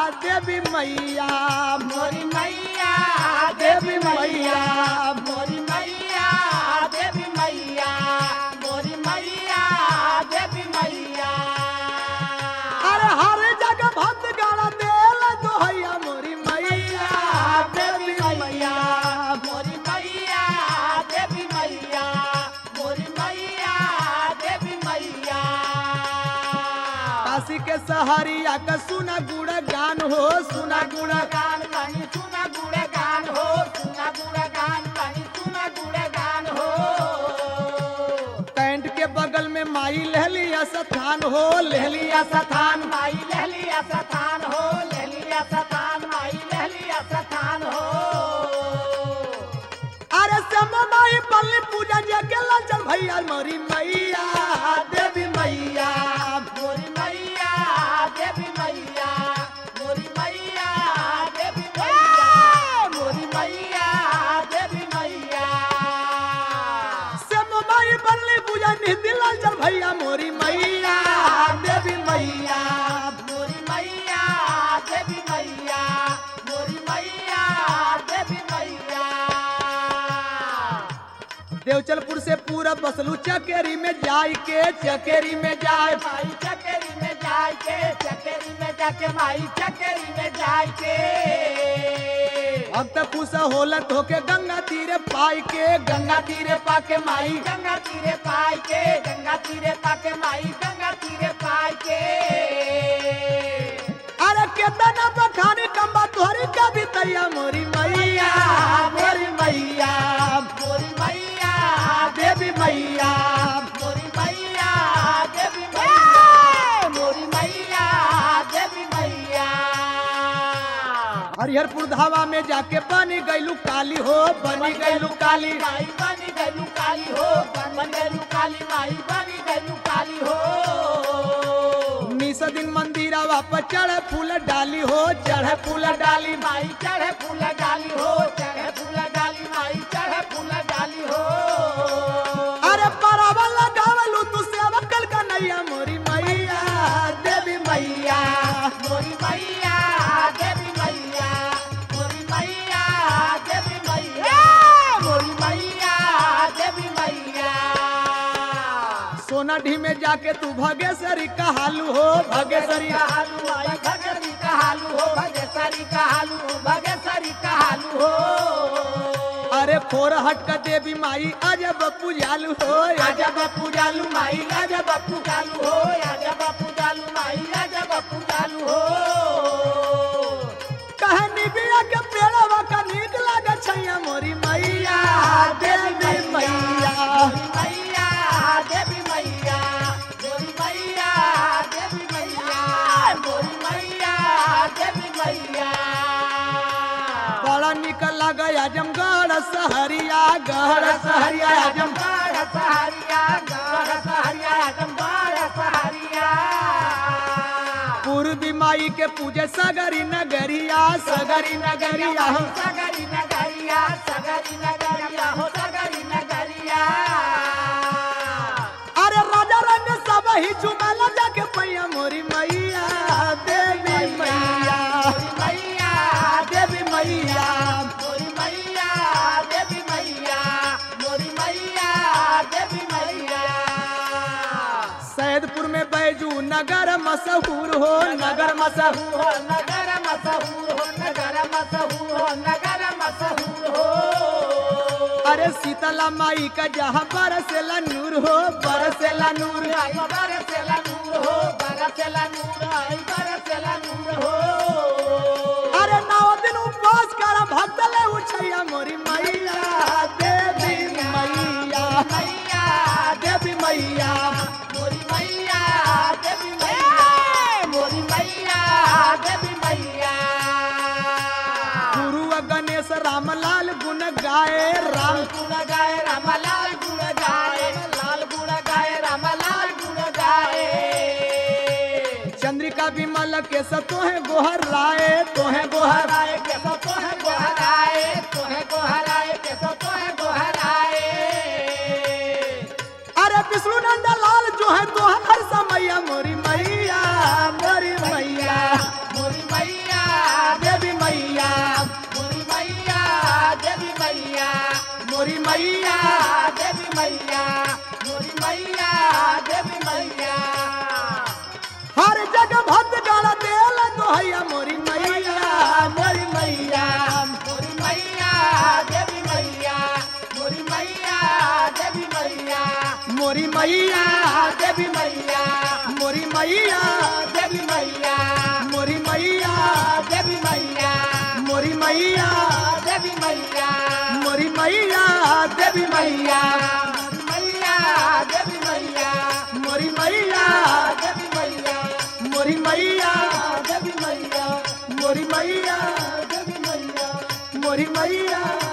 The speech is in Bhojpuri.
देवी मैया मोरी मैया देवी मैया मोरी मैया देवी मैया मोरी मैया देवी मैया अरे हर जगह भक्त गाना देल दोहैया मोरी मैया देवी मैया मोरी मैया देवी मैया मोरी मैया देवी मैया काशी के सहरिया का सुना गुड़ गान हो सुना गुड़ गान कनी सुना गुड़ गान हो सुना गुड़ गान कनी सुना गुड़ गान हो कैंट के बगल में माई लहलिया स्थान हो लहलिया स्थान माई लहलिया सतान हो लहलिया सतान माई लहलिया सतान हो अरे सम माई पल्ली पूजा जगे चल भैया मोरी मैया देवी मैया मोरी मैया देवी मैया मोरी मैया देवी मैया मोरी मैया देवी मैया सम माई पल्ली पूजा निधिल चल भैया मोरी मैया देवी मैया मोरी मैया देवी मैया मोरी मैया देवी मैया देवचलपुर से पूरा बसलू चकेरी में जाय के चकेरी में जाय माई चकेरी में जाए के चकेरी में जाके माई चकेरी में जाए के अब तक खुश होलत होके गंगा तीरे पाई के गंगा तीरे पाके माई गंगा तीरे पाए के गंगा तीरे पाके माई गंगा तीरे पाए के अरे केतना बखानी कम्बा तोहरी कभी तैया मोरी मैया मोरी मैया मोरी मैया देवी मैया मोरी मैया देवी मैया मोरी मैया देवी मैया हरिहरपुर धावा में जाके बनी गईलू काली हो बनी गईलू काली माई बनी गलू काली हो बन गलू काली माई बनी गलू काली हो निस दिन मंदिरवा पर चढ़े फूल डाली हो चढ़े फूल डाली माई चढ़े फूल डाली हो चढ़े फूल डाली माई चढ़े फूल डाली हो अरे परवा लगावलू तू सेवा कल का नैया मोरी मैया देवी मैया मोरी मैया देवी मैया मोरी मैया देवी मैया मोरी मैया देवी मैया सोना ढी में जाके तू भगेश्वरी कहालू हो भगेश्वरी कहालू माई भगरी कहालू हो भगेसरी कहालू भगेसरी कहालू हो अरे फोर हट का देवी माई अजब पूजालू हो आजा अजब बापू जालू माई आजा बापू जालू हो आजा बापू जालू माई आजा बापू जालू हो कहनी बिया के पेड़वा का नीक लागे छैया मोरी मैया देवी मैया मैया देवी मैया मोरी मैया देवी मैया मोरी मैया देवी मैया बड़ा निक लगे आजमगढ़ सहरिया गढ़ सहरिया आजम गढ़ सहारिया गढ़ सहारिया आजमगढ़ सहारिया पूर्वी माई के पूजे सगरी नगरिया सगरी नगरिया हो सगरी नगरिया सगरी नगरिया हो सगरी नगरिया अरे राजा रंग सब ही चुमल जाके पैया मोरी मैया देवी मैया मोरी मैया देवी मैया मोरी मैया देवी मैया मोरी मैया देवी मैया सैदपुर में बैजू नगर मशहूर हो नगर मशहूर हो नगर मशहूर हो नगर मशहूर हो नगर मशहूर हो अरे शीतला माई का जहाँ बरसेला नूर हो बरसेला नूर आई बरसेला नूर हो बरसेला नूर आई बरसेला नूर हो अरे नौ दिन उपवास कर भक्त ले उछैया मोरी मैया देवी मैया मैया देवी मैया मोरी मैया देवी मैया मोरी मैया देवी मैया गुरु गणेश रामलाल गुण गाए राम गुण गाए रामलाल गुण गाए लाल गुण गाए रामलाल गुण गाए चंद्रिका विमल के सतोहे गोहर राय तोहे गोहर गोहराए के सो तोहे गोहराए तोहे गोहराए के सो तोहे गोहराए अरे विष्णु नंद लाल जो है तो हर समैया मोरी मैया मोरी मैया मोरी मैया मोरी मैया देवी मैया मोरी मैया देवी मैया हर जगह भक्त गाला देल दोहैया मोरी मैया मोरी मैया मोरी मैया देवी मैया मोरी मैया देवी मैया मोरी मैया देवी मैया मोरी मैया देवी मैया मोरी मैया देवी मैया मोरी मैया देवी मैया मोरी मैया देवी मैया मैया देवी मैया मोरी मैया देवी मैया मोरी मैया देवी मैया मोरी मैया देवी मैया मोरी मैया